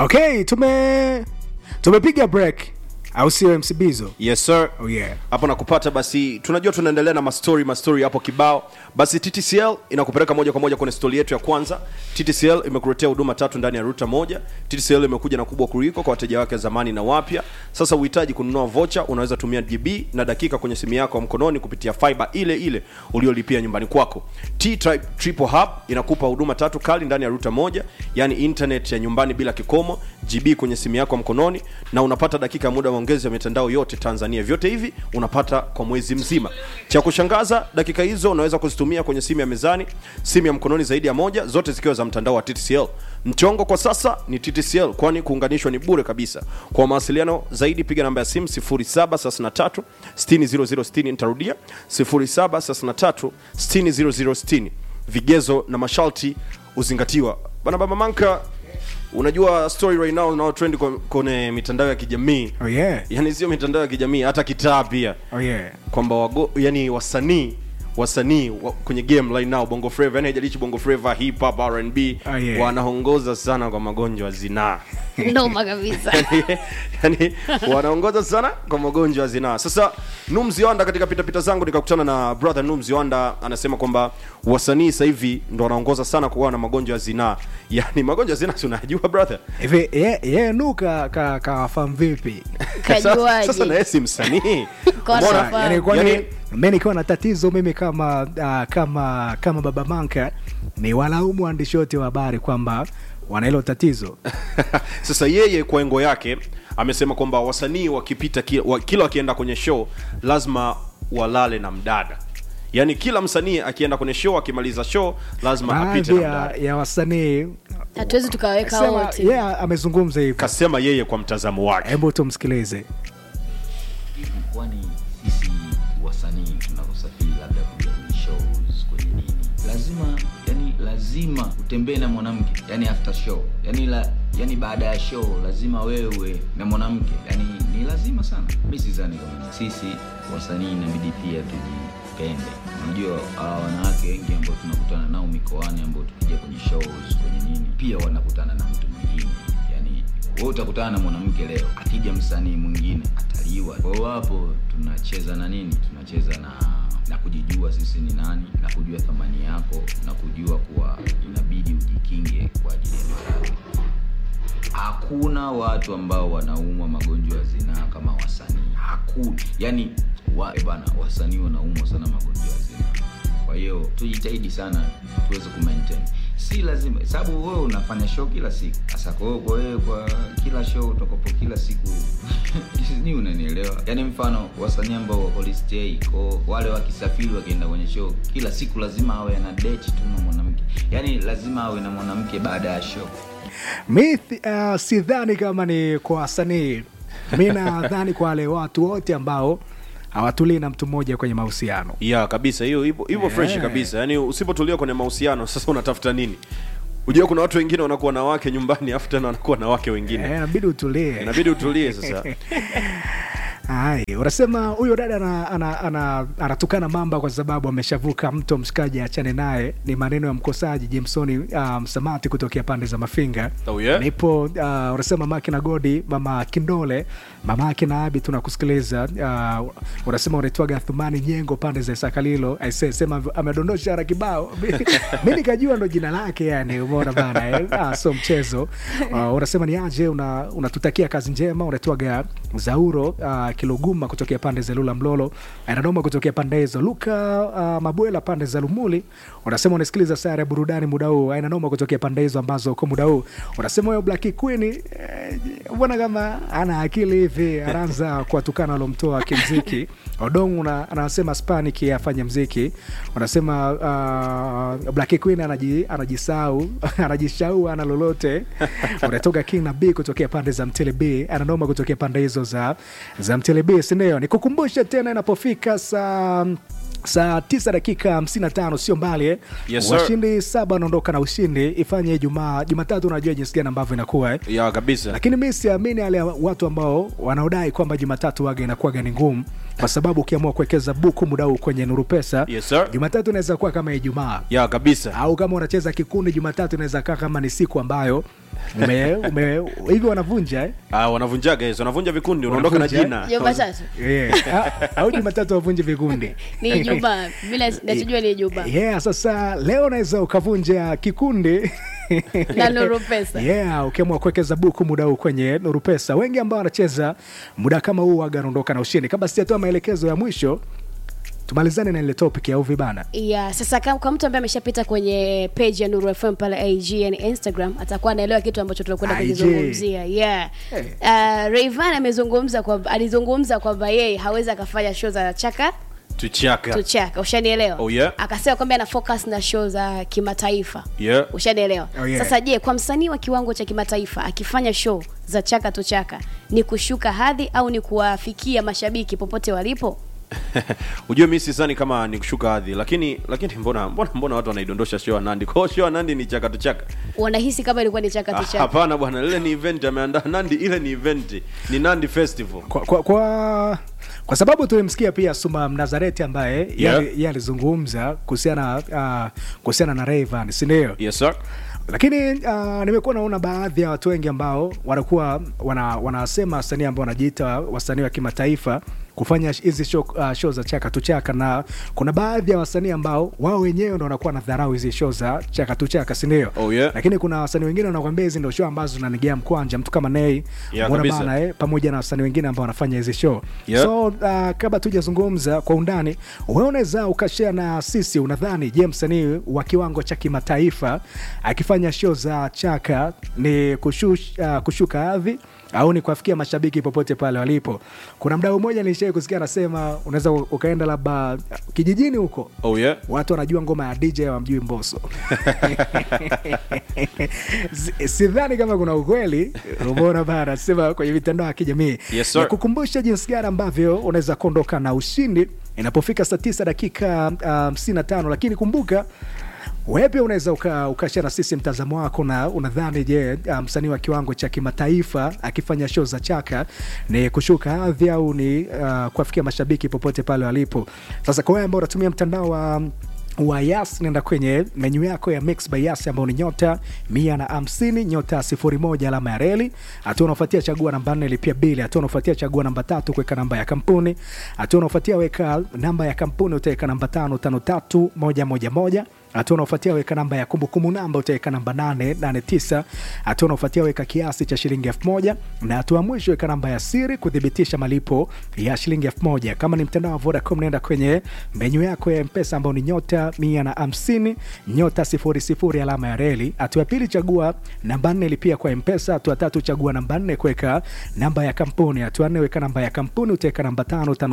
okay tume tumepiga break au sio mcbizo yes sir oh yeah hapo nakupata basi tunajua tunaendelea na mastori mastori hapo kibao basi ttcl inakupeleka moja kwa moja kwenye stori yetu ya kwanza ttcl imekuletea huduma tatu ndani ya ruta moja ttcl imekuja na kubwa kuliko kwa wateja wake zamani na wapya sasa uhitaji kununua vocha unaweza tumia gb na dakika kwenye simu yako ya mkononi kupitia fiber ile ile uliolipia nyumbani kwako t triple hub inakupa huduma tatu kali ndani ya ruta moja yani internet ya nyumbani bila kikomo gb kwenye simu yako ya mkononi na unapata dakika ya muda wa maongezi ya mitandao yote tanzania vyote hivi unapata kwa mwezi mzima cha kushangaza dakika hizo unaweza kuzitumia kwenye simu ya mezani simu ya mkononi zaidi ya moja zote zikiwa za mtandao wa ttcl mchongo kwa sasa ni ttcl kwani kuunganishwa ni bure kabisa kwa mawasiliano zaidi piga namba ya simu 733 60060 nitarudia 733 60060 vigezo na masharti huzingatiwa bana baba manka unajua story right now unao trend kwa- kwenye mitandao ya kijamii oh yeah yani sio mitandao ya kijamii hata kitaa pia oh yeah kwamba wago yani wasanii wasanii wa, kwenye game right now bongo flava yani haijalishi bongo flava hip hop R&B Oh, yeah. wanaongoza sana kwa magonjwa ya zinaa noma kabisa yani wanaongoza sana kwa magonjwa ya zinaa sasa numzionda katika pitapita zangu nikakutana na brother numzionda anasema kwamba wasanii sasa hivi ndo wanaongoza sana kuwa na magonjwa ya zinaa yani magonjwa ya zinaa si unajua brother hivi ye, ye nu ka, ka, kawafahamu vipi sasa, sasa kajuaje naye si msanii Kwa Umeona? sababu- yani kwani Yani- mi nikiwa na tatizo mimi kama uh, kama kama baba manka ni walaumu waandishi wote wa habari kwamba wana hilo tatizo sasa yeye kwa engo yake amesema kwamba wasanii wakipita kila, wa, kila wakienda kwenye show lazima walale na mdada yaani kila msanii akienda kwenye show akimaliza show lazima apite baadhi na ya, mdada ya wasanii hatuwezi tukaweka sema wote yeah, amezungumza hivyo kasema yeye kwa mtazamo wake hebu tumsikilize kwani sisi wasanii tunavyosafiri labda kuja kwenye shows kwenye nini lazima yani lazima utembee na mwanamke yani after show yani la yani baada ya show lazima wewe na mwanamke yani ni lazima sana mi sidhani kama sisi wasanii inabidi pia tujipende unajua hawa wanawake wengi ambao tunakutana nao mikoani ambao tukija kwenye shows kwenye nini pia wanakutana na mtu mwingine yani wewe utakutana na mwanamke leo akija msanii mwingine ataliwa kwa hiyo hapo tunacheza na nini tunacheza na na kujijua sisi ni nani na kujua thamani yako na kujua kuwa inabidi ujikinge kwa ajili ya maradhi hakuna watu ambao wanaumwa magonjwa ya zinaa kama wasanii hakuna yani wa, eh bana wasanii wanaumwa sana magonjwa ya zinaa kwa hiyo tujitahidi sana tuweze kumaintain si lazima sababu wewe unafanya show kila siku sasa kwa hiyo kwa wewe kwa kila show utakapo kila siku ni unanielewa yaani mfano wasanii ambao wako list A kwa wale wakisafiri wakienda kwenye show kila siku lazima awe ana date tu na mwanamke yaani lazima awe na mwanamke baada ya show mi uh, sidhani kama ni kwa wasanii mi nadhani kwa wale watu wote ambao hawatulii na mtu mmoja kwenye mahusiano ya kabisa hiyo hivyo hivyo Yeah. fresh kabisa yaani usipotulia kwenye mahusiano sasa unatafuta nini ujua kuna watu wengine wanakuwa na wake nyumbani afu tena wanakuwa na wake wengine Eh, inabidi utulie inabidi utulie sasa Hai, unasema huyo dada ana- ana- ana- anatukana mamba kwa sababu ameshavuka mto, mshikaji achane naye. Ni maneno ya mkosaji Jamesoni uh, Msamati kutokea pande za Mafinga. Oh, yeah? Nipo uh, unasema mamake na Godi, mama Kindole, mamake na Abi, tunakusikiliza. Uh, unasema unaitwaga Thumani Nyengo pande za Sakalilo. Aisee, sema amedondosha ara kibao mi nikajua ndo jina lake, yani umeona bana eh? ah, so mchezo uh, unasema ni aje, una- unatutakia kazi njema. Unaitwaga Zauro uh, Kiluguma kutokea pande za Lula Mlolo, Anadoma kutokea pande hizo, Luka uh, Mabwela pande za Lumuli. Unasema unasikiliza sare ya burudani muda huu, Ainanoma kutokea pande hizo ambazo uko muda huu. Unasema huyo Black Queen eh, mbona kama ana akili hivi, anaanza kuwatukana walomtoa kimziki. Odong una, anasema Spanic afanye mziki. Unasema uh, Black Queen anaji, anajisau anajishau ana lolote. Unatoka King na B kutokea pande za Mtele B, ananoma kutokea pande hizo za za Mtele B, si ndio? Nikukumbushe tena inapofika saa saa tisa dakika hamsini na tano sio mbali eh? Yes, sir. washindi saba wanaondoka na ushindi ifanye Jumaa Jumatatu, unajua jinsi gani ambavyo inakuwa eh? ya kabisa lakini mi siamini wale watu ambao wanaodai kwamba Jumatatu waga inakuwaga ni ngumu, kwa sababu ukiamua kuwekeza buku muda huu kwenye Nuru Pesa Yes, sir. Jumatatu inaweza kuwa kama Ijumaa ya kabisa au kama unacheza kikundi Jumatatu inaweza kaa kama ni siku ambayo ume, ume, hivi wanavunja eh? Ah, wanavunjaga hizo wanavunja vikundi unaondoka na Wanavunja, jina jumatatu yeah. Ah, au jumatatu wavunje vikundi ni ijumaa bila nachojua ni ijumaa yeah, sasa leo unaweza ukavunja kikundi na nuru pesa yeah, ukiamua kuwekeza buku muda huu kwenye nuru pesa wengi ambao wanacheza muda kama huu waga anaondoka na ushindi kabla sijatoa maelekezo ya mwisho tumalizane na ile topic ya uvi bana yeah, sasa kama kwa mtu ambaye ameshapita kwenye page ya Nuru FM pale IG yani Instagram atakuwa anaelewa kitu ambacho tunakwenda IG. kukizungumzia. Yeah. Hey. Uh, Rayvanny amezungumza kwa alizungumza kwamba yeye hawezi akafanya show za chaka tuchaka tuchaka, ushanielewa? Oh, yeah. Akasema kwamba ana focus na show za kimataifa. Yeah. Ushanielewa? Oh, yeah. Sasa je, kwa msanii wa kiwango cha kimataifa akifanya show za chaka tuchaka ni kushuka hadhi au ni kuwafikia mashabiki popote walipo? ujue mi sisani kama ni kushuka hadhi lakini lakini mbona mbona mbona watu wanaidondosha show ya nandi kwao show ya nandi ni chaka tuchaka Wanahisi kama ilikuwa ni chaka Ah, tuchaka. hapana bwana lile ni event ameandaa nandi ile ni event ni nandi festival kwa, kwa, kwa, kwa sababu tulimsikia pia Suma Mnazareti ambaye Yeah. yeah. yeye alizungumza kuhusiana uh, kuhusiana na Rayvanny si ndio? yes sir lakini uh, nimekuwa naona baadhi ya watu wengi ambao wanakuwa wana, wanasema wasanii ambao wanajiita wasanii wa kimataifa kufanya hizi show, uh, show za chaka tu chaka na kuna baadhi ya wasanii ambao wao wenyewe ndo wanakuwa na dharau hizi show za chaka tu chaka si ndio Oh, yeah. lakini kuna wasanii wengine wanakwambia hizi ndo show ambazo zinanigia mkwanja mtu kama Nay Yeah, Mbona kabisa. bana eh, pamoja na wasanii wengine ambao wanafanya hizi show Yeah. so uh, kabla tujazungumza kwa undani wewe unaweza ukashare na sisi unadhani je msanii wa kiwango cha kimataifa akifanya show za chaka ni kushush, uh, kushuka hadhi au ni kuwafikia mashabiki popote pale walipo kuna mdau mmoja nilishai kusikia anasema unaweza ukaenda labda kijijini huko oh yeah watu wanajua ngoma ya dj wamjui mboso Si- sidhani kama kuna ukweli umeona bana sema kwenye mitandao ya kijamii Yes, sir. kukumbusha jinsi gani ambavyo unaweza kuondoka na ushindi inapofika saa tisa dakika hamsini na tano lakini kumbuka wewe pia unaweza uka- ukashare na sisi mtazamo wako na unadhani je uh, msanii wa kiwango cha kimataifa akifanya show za chaka ni kushuka hadhi au ni uh, kuwafikia mashabiki popote pale walipo sasa kwa wewe ambao unatumia mtandao wa wa yas nenda kwenye menyu yako ya mix by yas ambao ni nyota mia na hamsini nyota sifuri moja alama ya reli hatua unaofuatia chagua namba nne lipia bili hatua unaofuatia chagua namba tatu kuweka namba ya kampuni hatua unaofuatia weka namba ya kampuni utaweka namba tano tano tatu moja moja moja hatua unaofuatia weka namba ya kumbukumbu namba utaweka namba 889 hatua unaofuatia weka kiasi cha shilingi 1000 na hatua ya mwisho weka namba ya siri kuthibitisha malipo ya shilingi 1000 kama ni mtandao wa vodacom naenda kwenye menyu yako ya mpesa ambao ni nyota 150 nyota 00 alama ya reli hatua ya pili chagua namba 4 lipia kwa mpesa hatua tatu chagua namba 4 kuweka namba ya kampuni hatua 4 weka namba ya kampuni utaweka namba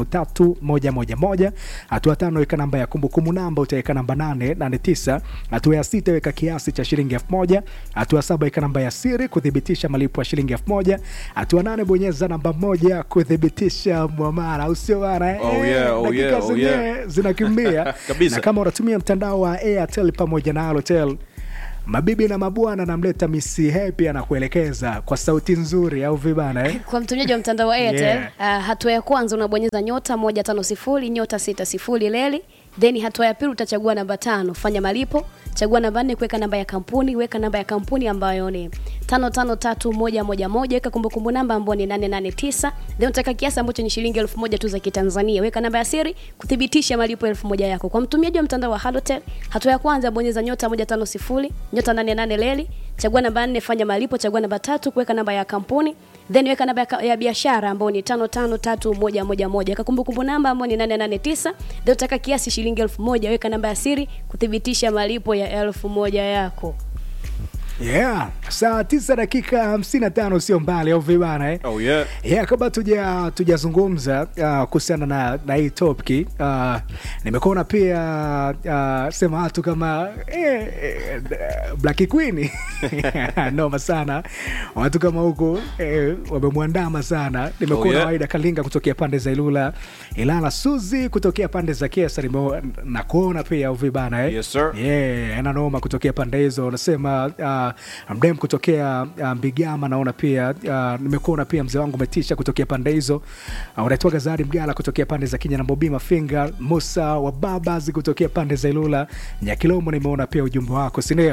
553111 hatua tano weka namba ya kumbukumbu namba utaweka namba 889 hatua ya sita weka kiasi cha shilingi 1000 hatua saba weka namba ya siri kuthibitisha malipo ya shilingi 1000 hatua nane bonyeza namba moja kuthibitisha mwamara au sio bana eh? Oh yeah, oh dakika yeah, oh zenyewe yeah. zinakimbia Kabisa. na kama unatumia mtandao wa airtel pamoja na halotel mabibi na mabwana namleta misi hepi anakuelekeza kwa sauti nzuri au vibana eh? kwa mtumiaji wa mtandao wa Airtel Yeah. uh, hatua ya kwanza unabonyeza nyota moja tano sifuri nyota sita sifuri leli then hatua ya pili utachagua namba tano fanya malipo chagua namba nne kuweka namba ya kampuni weka namba ya kampuni ambayo ni tano tano tatu moja moja moja weka kumbukumbu namba ambayo ni nane nane tisa then utaweka kiasi ambacho ni shilingi elfu moja tu za kitanzania weka namba ya siri kuthibitisha malipo elfu moja yako kwa mtumiaji wa mtandao wa halotel hatua ya kwanza bonyeza nyota moja tano sifuri nyota nane nane leli chagua namba nne fanya malipo chagua namba tatu kuweka namba ya kampuni then weka namba ya ka- ya biashara ambayo ni tano tano tatu moja moja moja weka kumbukumbu namba ambayo ni nane nane tisa then utaka kiasi shilingi elfu moja weka namba ya siri kuthibitisha malipo ya elfu moja yako yeah saa tisa dakika hamsini na tano sio mbali au vibana eh? oh yeah yeah, kabla tuja tujazungumza uh, kuhusiana na, na hii topki uh, nimekuona pia uh, sema watu kama eh, eh, Black Queen noma sana watu kama huko eh, wamemwandama sana nimekuona Oh, yeah. Waida Kalinga kutokea pande za Ilula Ilala Suzi kutokea pande za Kesa nime- na kuona pia uvibana eh? Yes, sir. yeah, ana noma kutokea pande hizo unasema uh, mdem kutokea uh, mbigama naona pia uh, nimekuona pia mzee wangu umetisha kutokea pande hizo uh, unaitwaga zari mgala kutokea pande za kinya na bobi mafinga musa wa babas kutokea pande za ilula nyakilomo nimeona pia ujumbe wako sindio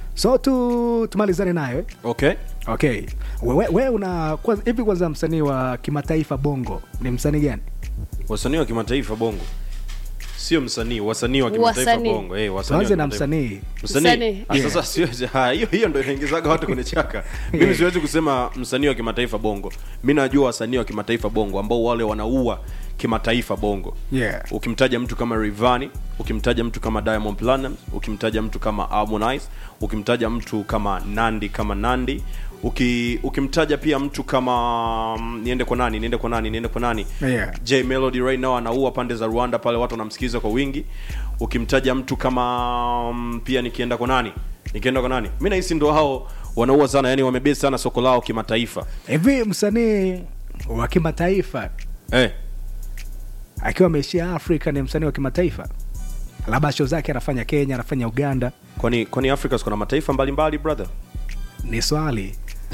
so tu tumalizane nayo eh? okay okay we, we una kwanza- hivi kwanza msanii wa kimataifa bongo ni msanii gani wasanii wa kimataifa bongo sio msanii wasanii wa kimataifa Wasanii. bongo eh, wasanii wa tuanze na kimataifa. msanii msanii Msanii. Ah, sasa siwezi ah, hiyo hiyo ndo inaingizaga watu kwenye chaka mimi siwezi kusema msanii wa kimataifa bongo mi najua wasanii wa kimataifa bongo ambao wale wanaua kimataifa bongo Yeah. ukimtaja mtu kama Rayvanny ukimtaja mtu kama Diamond Platnumz ukimtaja mtu kama Harmonize ukimtaja mtu kama Nandi kama Nandi uki, ukimtaja pia mtu kama mm, niende kwa nani niende kwa nani niende kwa nani Yeah. J Melody right now anaua pande za Rwanda pale watu wanamsikiliza kwa wingi ukimtaja mtu kama mm, pia nikienda kwa nani nikienda kwa nani mi nahisi ndo hao wanaua sana yani wamebesi sana soko lao kimataifa hivi msanii wa kimataifa eh akiwa ameishia afrika ni msanii wa kimataifa labda show zake anafanya kenya anafanya uganda kwani kwani Afrika kuna mataifa mbalimbali brother ni swali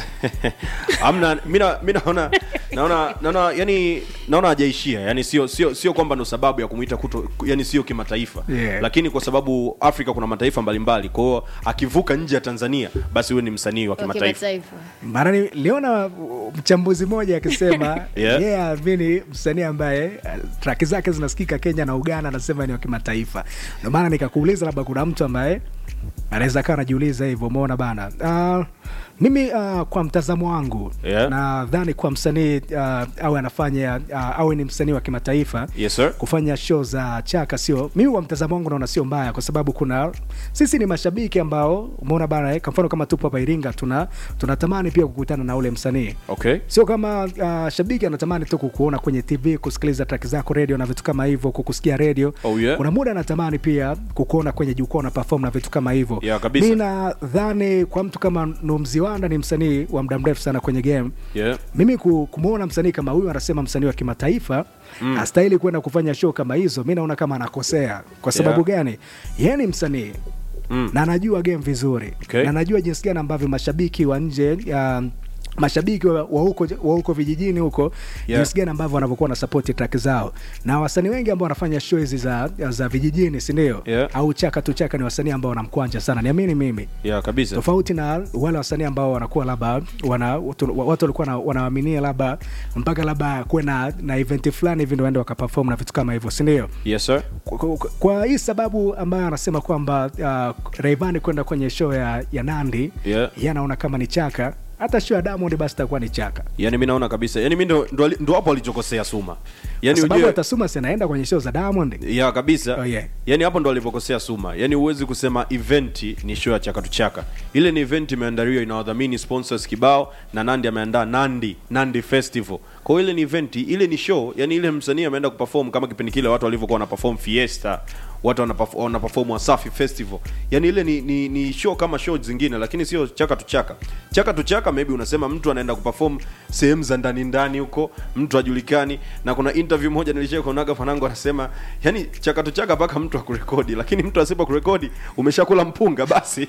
amna mi na- mi naona naona naona yani naona hajaishia yani sio sio sio kwamba ndo sababu ya kumuita kuto yani sio kimataifa Yeah. lakini kwa sababu afrika kuna mataifa mbalimbali kwa hiyo akivuka nje ya tanzania basi huyo ni msanii wa Wa kimataifa kimataifa. mara niliona uh, mchambuzi mmoja akisema Yeah. yeye aamini msanii ambaye uh, traki zake zinasikika kenya na uganda anasema ni wa kimataifa ndio maana nikakuuliza labda kuna mtu ambaye anaweza kaa anajiuliza hivyo umeona bana uh, mimi uh, kwa mtazamo wangu Yeah. nadhani kwa msanii uh, awe anafanya uh, awe ni msanii wa kimataifa yes sir kufanya show za chaka sio mimi kwa mtazamo wangu naona sio mbaya kwa sababu kuna sisi ni mashabiki ambao umeona bana eh, kwa mfano kama tupo hapa iringa tuna tunatamani pia kukutana na ule msanii okay sio kama uh, shabiki anatamani tu kukuona kwenye tv kusikiliza track zako radio na vitu kama hivyo kukusikia radio Oh, yeah. kuna muda anatamani pia kukuona kwenye jukwaa na perform na vitu kama hivyo Yeah, kabisa. mi nadhani kwa mtu kama numziwanda ni msanii wa muda mrefu sana kwenye game yeah mimi ku- kumwona msanii kama huyu anasema msanii wa kimataifa mm. astahili kwenda kufanya show kama hizo mi naona kama anakosea kwa sababu Yeah. gani yeye ni msanii Mm. na anajua game vizuri Okay. na anajua jinsi gani ambavyo mashabiki wa nje ya mashabiki wa wa huko wa huko vijijini huko Yeah. jinsi gani ambavyo wanavyokuwa na support track zao na wasanii wengi ambao wanafanya show hizi za, za vijijini sindio Yeah. au chaka tu chaka ni wasanii ambao wanamkwanja sana niamini mimi yeah kabisa tofauti na wale wasanii ambao wanakuwa labda wana, watu watu walikuwa na- wanawaaminia labda mpaka labda kuwe na, na eventi fulani hivi ndo waende wakaperform na vitu kama hivyo sindio yes sir kwa, kwa, kwa hii sababu ambayo anasema kwamba uh, Rayvanny kwenda kwenye show ya, ya Nandi Yeah. yeye anaona kama ni chaka hata show ya Diamond basi itakuwa ni chaka yani mi naona kabisa yani mi ndo ndo ali- ndo hapo alichokosea suma yani kwa sababu ujue atasuma si anaenda kwenye show za Diamond ya kabisa Oh, yeah. yani hapo ndo alipokosea suma yani huwezi kusema eventi ni show ya chakatu chaka ile ni event imeandaliwa inawadhamini sponsors kibao na nandi ameandaa nandi nandi festival kwa hiyo ile ni event ile ni show yani ile msanii ameenda kuperform kama kipindi kile watu walivyokuwa wana perform fiesta watu wana perf- wana perform wasafi festival yani ile ni, ni, ni show kama show zingine lakini sio chaka tu chaka chaka tu chaka maybe unasema mtu anaenda kuperform sehemu za ndani ndani huko mtu ajulikani na kuna interview moja nilishia kuonaga fanangu anasema yani chaka tu chaka mpaka mtu akurekodi lakini mtu asipo kurekodi umeshakula mpunga basi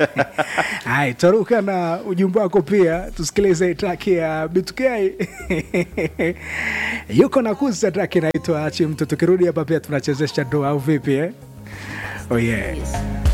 hai taruka na ujumbe wako pia tusikilize track ya B2K yuko na kusa track inaitwa achi mtu tukirudi hapa pia tunachezesha doa au vipi eh? oh yeah.